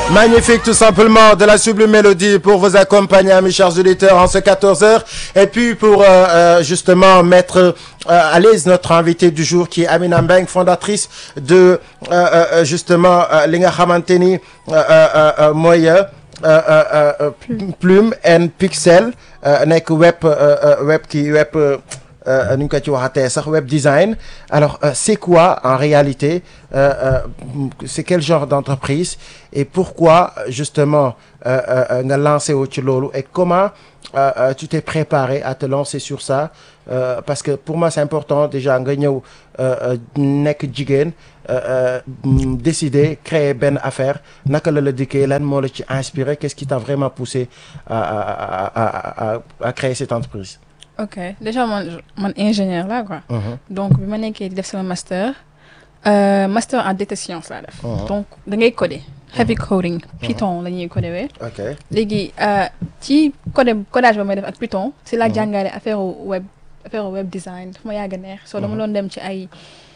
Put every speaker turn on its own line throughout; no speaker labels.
Magnifique tout simplement de la sublime mélodie pour vous accompagner mes chers auditeurs en ce 14 heures et puis pour euh, euh, justement mettre euh, à l'aise notre invité du jour qui est Amina Mbeng fondatrice de justement li nga xamante ni mooy Plume and Pixel nekk web web kii web nu ñu ko ci waxatee sax web design alors euh, c'est quoi en réalité euh, euh, c'est quel genre d'entreprise et pourquoi justement nga lancé wu ci loolu et comment tu t'es préparé à te lancer sur ça parce que pour moi c'est important déjà nga ñëw nekk jigéen décider créer benn affaire naka la la dikkee lan moo la ci inspiré qu'est-ce qui t'a vraiment poussé à à à à à créer cette entreprise
ok déjà man man ingénieur là quoi. donc bi ma nekkee di def sama master master en data science laa def. donc da ngay coder. heavy coding Python la ñuy coder wee.
ok
léegi ci code codage ba may def ak Python si la jàngale affaire web affaire web design daf ma yàgg a neex. soo dama doon dem ci ay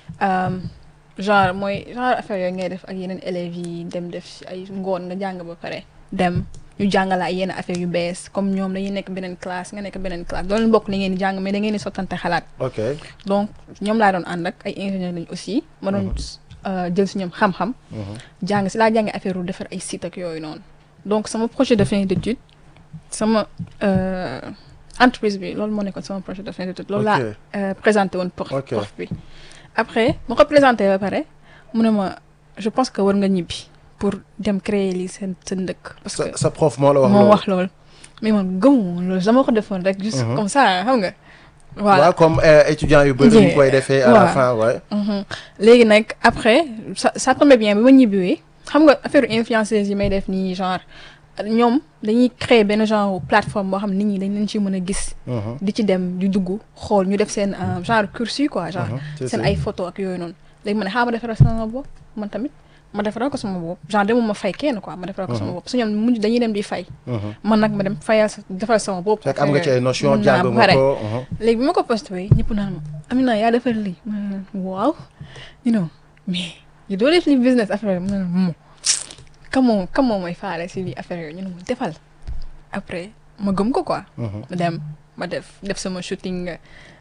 genre mooy genre affaire yooyu ngay def ak yeneen élèves yi dem def ci ay ngoon nga jàng ba pare dem. ñu jàngala ay yenn affaire yu bees comme ñoom dañuy nekk beneen classe nga nekk beneen classe doon bokk li ngeen di jàng mais da ngeen di sottante xalaat.
ok
donc ñoom laa doon ànd ak ay ingénieur lañu aussi. ma doon jël si ñoom xam-xam. jàng si laa jàngee affaire yu defar ay site ak yooyu noonu. donc sama projet de fin d'étude sama entreprise bi loolu moo nekkoon sama projet de fin d'étude. loolu laa présenté woon pour prof bi. après ma ko présenté ba pare mu ne ma je pense que war nga ñibbi. pour dem créer lii seen seen dëkk. parce que
sa prof moo la wax
moo wax loolu. mais man gëmu loolu dama ko defoon rek. juste comme ça xam nga. voilà
waaw comme étudiant yu bëri ñu koy defee. à la fin ouais.
léegi nag après ça ça tombait bien bi ma ñibbiwee xam nga affaire influenceuse yi may def nii genre ñoom dañuy créer benn genre plateforme boo xam nit ñi dañ leen ci mën a gis. di ci dem di dugg xool ñu def seen genre cursus quoi genre. seen ay photo ak yooyu noonu. léegi ma ne xaaral ma defaral sama bopp man tamit. ma defaral ko sama bopp genre demul ma fay kenn quoi ma defaral ko sama bopp su ñoom mujj dañuy dem di fay. man nag ma dem fayal defaral sama bopp.
fekk am nga ci ay notion jàng nga ko
léegi bi ma ko posté ñëpp naan ma Amina yaa defar lii ma waaw you know mais yu doo def li business affaire mu ne mo kamoo kamoo mooy faale si lii affaire yooyu ñu ne ma defal après ma gëm ko quoi. ma dem ma def def sama shooting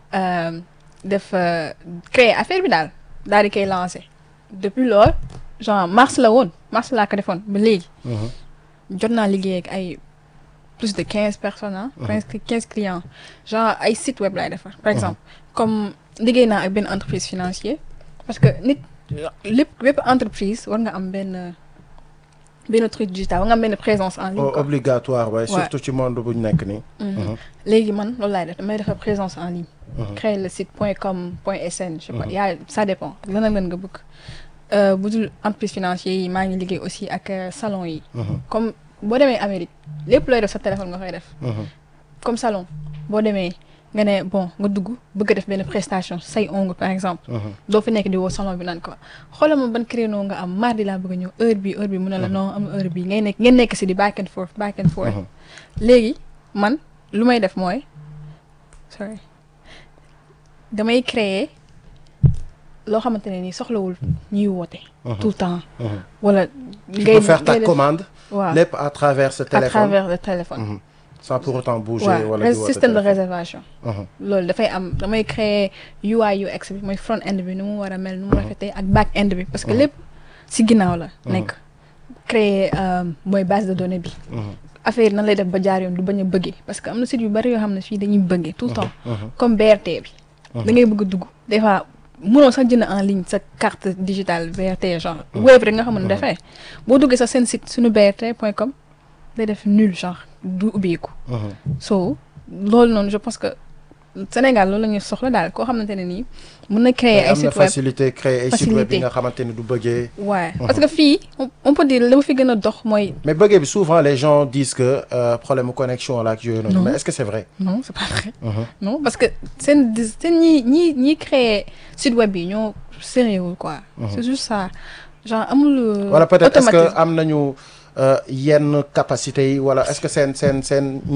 def créer affaire bi daal daal di koy lancé depuis loolu. genre mars la woon mars laa ko defoon ba léegi. jot naa liggéey ak ay plus de quinze personnes ah. presque quinze clients genre ay site web laay defar. par exemple comme liggéey naa ak benn entreprise financier parce que nit lépp bépp entreprise war nga am benn benn truc digital war nga am benn présence en ligne.
obligatoire waaye surtout ci monde bu ñu nekk nii.
léegi man loolu laay def damay defar présence en ligne. créer le site point com point sn. je sais pas yaa ça dépend lan ak lan nga bëgg. bu dul entreprise financier yi maa ngi liggéey aussi ak salon yi. comme boo demee Amérique lépp looy def sa téléphone nga koy def. comme salon boo demee nga ne bon nga dugg bëgg a def benn prestation say ongle par exemple. doo fi nekk di woo salon bi naan ko xoolal ma ban créneau nga am mardi laa bëgg a ñëw heure bi heure bi mu ne la non am heure bi ngay nekk ngeen nekk si di back and forth back and forth. léegi man lu may def mooy sorry damay créer. loo xamante ne nii soxlawul ñuy woote. tout le temps. wala.
ngay faire ta commande.
waaw
lépp à travers ce téléphone
à travers le téléphone.
sans pour autant bouger. wala
waaw
di woote
système de
téléphone.
réservation. loolu dafay am damay créer UI UX bi mooy front end bi nu mu war a mel nu mu rafetee ak back end bi parce que lépp si ginnaaw la. nekk créer mooy base de données bi. affaire yi nan lay def ba jaar yoon du bañ a bëggee parce que am na site yu bari yoo xam ne fii dañuy bëggee tout le temps. comme BRT bi. da ngay bëgg a dugg des fois. mënoo sax jënd en ligne sa carte digitale BRT genre. web rek nga xam ne dafay boo duggee sax seen site suñu BRT point com day def nul genre du ubbeeku. so loolu noonu je pense que Sénégal loolu la ñuy soxla daal koo xamante ne nii mën na créer ay
am na
site web
facilité créer ay site web
Facilité.
yi nga xamante ni du bëggee.
waaye parce que fii on- on peut dire li ma fi gën a dox mooy
mais bëggee bi souvent les gens disent que euh, problème mu connexion la ak yooyu noonu.
Non.
mais est-ce que c'est vrai.
non c'est pas vrai non parce que seen dis- seen ñi ñi ñi créer site web yi ñoo sérieux quoi c'est juste ça genre amul euh,
wala peut-être est-ce que
automatisme.
am nañu euh, yenn capacité yi wala est-ce que seen seen seen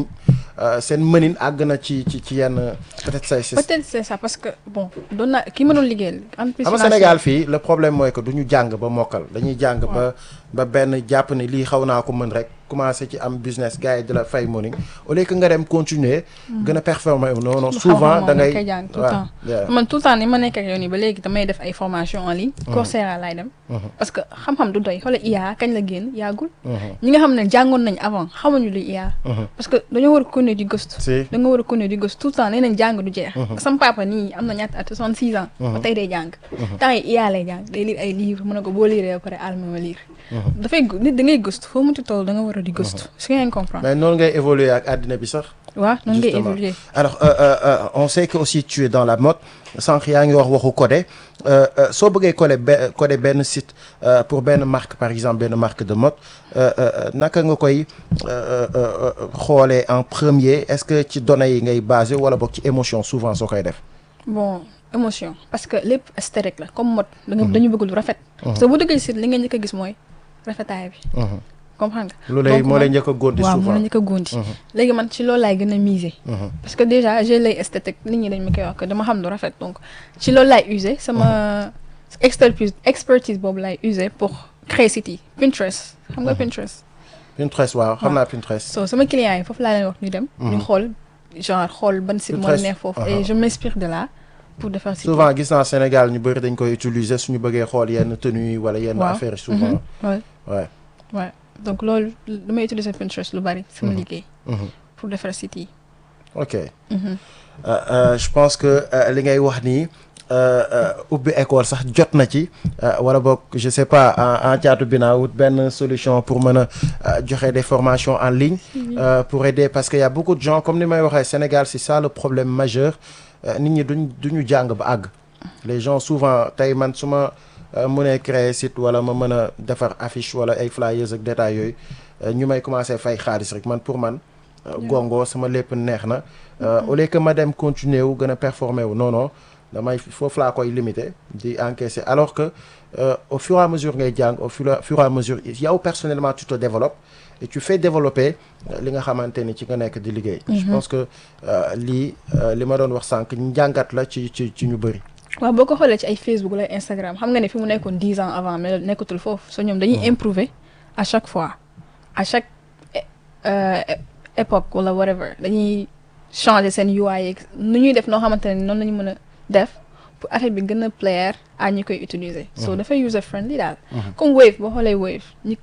euh, seen mënin àgg na ci ci ci yenn peut-être say si
peut-être c'est ça parce que bon doon naa ki ma doon liggéeyal entreprise
xam nga
financière-
Sénégal fii le problème mooy que du ñu jàng ba mokkal dañuy jàng ba ba benn jàpp ne lii xaw naa ko mën rek commencé ci am business gars yi di la fay morning au lieu que nga dem continuer gën a performer non non
Lu
souvent
xam-xam
da
moom dañ
ngay
koy jàng tout le
waaw,
temps.
yeah.
man tout le temps ni ma nekk ak yow nii ba léegi damay def ay formation en ligne Coursera laay dem parce que xam-xam du doy xoolal IA kañ la génn yàggul
Mhm,
ñi nga xam ne jàngoon nañ avant xamuñu lu IA
mhm.
parce que dañoo war a continuer di gëstu
si
da nga war a continuer di gëstu tout le temps nee nañ jàng du jeex sama papa nii am na ñaata at 66 ans ba tey day jàng temps yi IA lay jàng day lire ay livres mën na ko boo lire ba pare alma ma lire dafay gu- nit da ngay gëstu foo mënti toll da nga war a di gëstu su ngeen comprendre
mais noonu ngay évoluer ak àddina bi sax
waaw noonu ngay
Justement.
évoluer
alors euh, euh, euh, on sait que aussi tu es dans la mode sànq yaa ngi wax waxu codé euh, euh, soo bëggee coder be coder benn site euh, pour benn marque par exemple benn marque de mode euh, euh, naka nga koy euh, euh, euh, xoolee en premier est-ce que ci données yi ngay basé wala boog ci émotion souvent soo koy def
bon émotion parce que lépp esthétique la comme mode da nga dañu bëgg lu rafet parce que bu dëggee si li nga njëkk a gis mooy rafetaay bi
Mhm.
comprendre nga
lu lay
Donc,
moo lay
man-
njëkk a góondi
waaw moo
souvent
la njëkk a góondi léegi man ci loolu laay gën a miser
Mhm.
parce que déjà j'ai l'œil esthétique nit ñi dañ ma koy wax que dama xam lu rafet donc ci loolu laay user sama expertise expertise boobu laay user pour créer site yi Pinterest xam nga Pinterest
Pinterest waaw xam naa Pinterest
so sama clients yi foofu laa leen wax ñu dem ñu xool genre xool ban site moo
Pinterest,
neex foofu
aha.
et je m'inspire de là pour defar site yi.
souvent gis naa Sénégal ñu bëri dañ koy utiliser suñu bëggee xool yenn tenues yi wala yenn
Waaw.
affaires yi souvent
ouais
ouais
ouais donc loolu damay utiliser Pinterest lu bari sama liggéey
Mhm.
pour defar site yi
ok
Mhm.
Euh, euh, je pense que euh, li ngay wax nii euh, euh, ubbi école sax jot na ci euh, wala boog je sais pas en en caatu binaa wut benn solution pour mën a euh, joxe des formations en ligne euh, pour aider parce que y a beaucoup de gens comme ni may waxee Sénégal c'est ça le problème majeur euh, nit ñi duñ duñu jàng ba àgg les gens souvent tey man su ma euh, mënee créer site wala ma mën a defar affiche wala ay flyers ak détails yooyu euh, ñu may commencer fay xaalis rek man pour man euh, gongo sama lépp neex na euh, au lieu que ma dem continuer wu gën a performer wu non non damay foofu laa koy limiter di encaisser alors que euh, au fur et à mesure ngay jàng au fur et- fur et à mesure yow personnellement tu te développes et tu fais développer euh, li nga xamante ni ci nga nekk di liggéey je pense que euh, lii euh, li ma doon wax sànq njàngat la ci ci ci ñu bëri
waaw boo ko xoolee ci ay Facebook wala Instagram xam nga ne fi mu nekkoon dix ans avant mais nekkatul foofu so ñoom dañuy improver à chaque fois à chaque é- euh, é- époque wala whatever dañuy changer seen UI yeeg nu ñuy def noo xamante ne noonu la ñu mën a def pour affaire bi gën a plaire à ñi koy utiliser. so dafay user friendly daal. comme Wave boo xoolee Wave ñi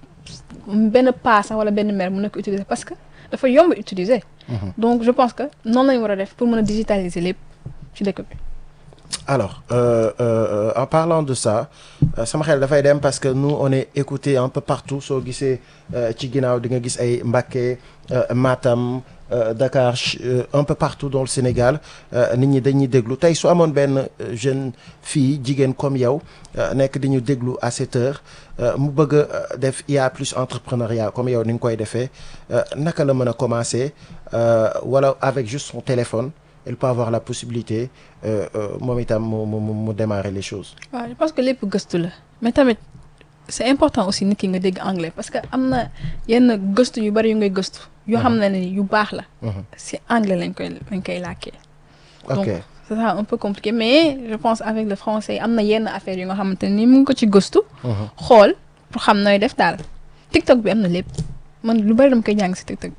benn pas sax wala benn mère mën na ko utiliser parce que dafa yomb utiliser. donc je pense que noonu la ñu war a def pour mën a digitaliser lépp ci dëkk bi.
alors euh, euh, en parlant de ça euh, sama xel dafay dem parce que nous on est écouté un peu partout soo gisee euh, ci ginnaaw di nga gis ay Mbacké euh, Matam euh, Dakar ch- euh, un peu partout dans le Sénégal euh, nit ñi dañuy déglu tey su amoon benn euh, jeune fille jigéen comme yow euh, nekk di ñu déglu à cette heure euh, mu bëgg a euh, def IA plus entrepreneuriat comme yow ni nga koy defee euh, naka la mën a commencer euh, wala avec juste son téléphone elle peut avoir la possibilité euh, euh, moom itam mu mu mu mu démarrer les choses.
waaw je pense que lépp gëstu la mais tamit c'est important aussi nit ki nga dégg anglais parce que am na yenn gëstu yu bari yu ngay gëstu yoo xam ne ni yu baax la si anglais lañ koy lañ koy làkkee donc
ok
c'est ça un peu compliqué mais je pense avec le français am na yenn affaire yu nga xamante ni mu ngi ko ci gëstu xool pour xam nooy def daal TikTok bi am na lépp man lu bari dama koy jàng si TikTok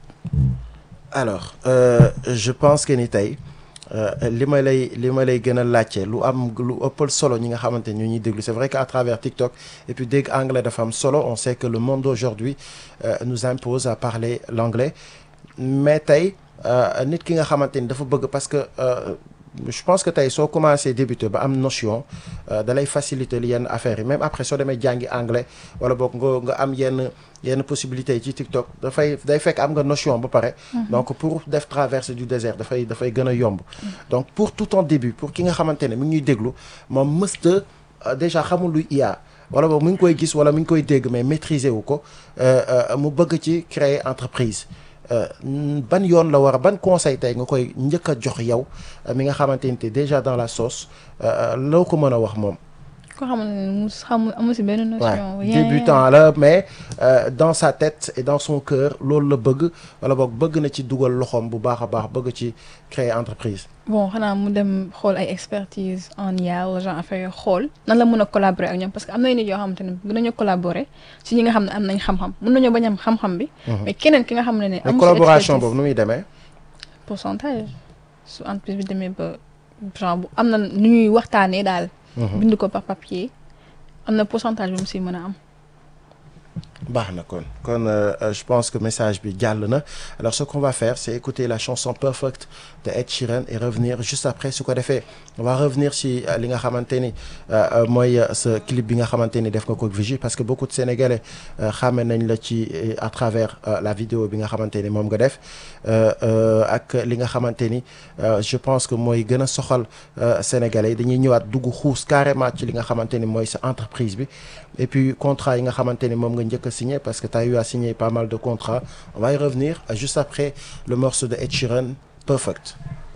alors euh, je pense que ni tey euh, li ma lay li ma lay gën a laajte lu am lu ëppal solo ñi nga xamante ni ñu ñuy déglu c'est vrai qu'à travers TikTok et puis dégg anglais dafa am solo on sait que le monde d'aujourd'hui euh, nous impose à parler l'anglais mais tey euh, nit ki nga xamante ni dafa bëgg parce que euh, je pense que tey soo commencé débuter ba am notion euh, da lay faciliter yenn affaires yi même après soo demee jàngi anglais wala boog nga nga am yenn yenn possibilités yi ci TikTok dafay day fekk am nga notion ba pare. donc pour def traversée du désert dafay dafay gën a yomb. donc pour tout en début pour ki nga xamante ne mi ngi ñuy déglu moom mësta euh, déjà xamul luy IA wala boog mi ngi koy gis wala mi ngi koy dégg mais maîtriser wu ko euh, euh, mu bëgg ci créer entreprise. Euh, ban yoon la war a ban conseil tey nga koy njëkk a jox yow euh, mi nga xamante ni te déjà dans la sauce euh, loo ko mën a wax moom.
ko xamante ne mu xamul amu si benn notion.
Ouais, débutant la mais euh, dans sa tête et dans son cœur loolu la bëgg wala boog bëgg na ci dugal loxoom bu baax a baax bëgg ci créer entreprise.
bon xanaa mu dem xool ay expertise en IA wala genre affaire yoo xool nan la mën a collaborer ak ñoom parce que am na nit yoo xamante ne mën nañoo collaborer si ñi nga xam ne am nañ xam-xam mën nañoo bañ am xam-xam bi. mais keneen ki nga xam ne ne.
mais
amu si
collaboration
expertise.
boobu nu muy demee.
pourcentage su entreprise bi demee ba genre bu am na nu ñuy waxtaanee daal. bind ko par papier am na pourcentage bu mu si mën a am.
baax na kon kon euh, euh, je pense que message bi jàll na alors ce qu'on va faire c'est écouter la chanson Perfect de Ed Sheeran et revenir juste après su ko defee on va revenir si euh, li nga xamante ni euh, euh, mooy euh, ce clip bi nga xamante ni def nga ko ak Vigie parce que beaucoup de Sénégalais euh, xàmme nañ la ci euh, à travers euh, la vidéo bi nga xamante ni moom nga def euh, euh, ak li nga xamante ni euh, je pense que mooy gën a soxal euh, Sénégalais yi dañuy ñëwaat dugg xuus carrément ci li nga xamante ni mooy sa entreprise bi et puis contrat yi nga xamante ni moom nga njëkk a signé parce que tu as eu à signer pas mal de contrats on va y revenir euh, juste après le morceau de Ed Sheeran Perfect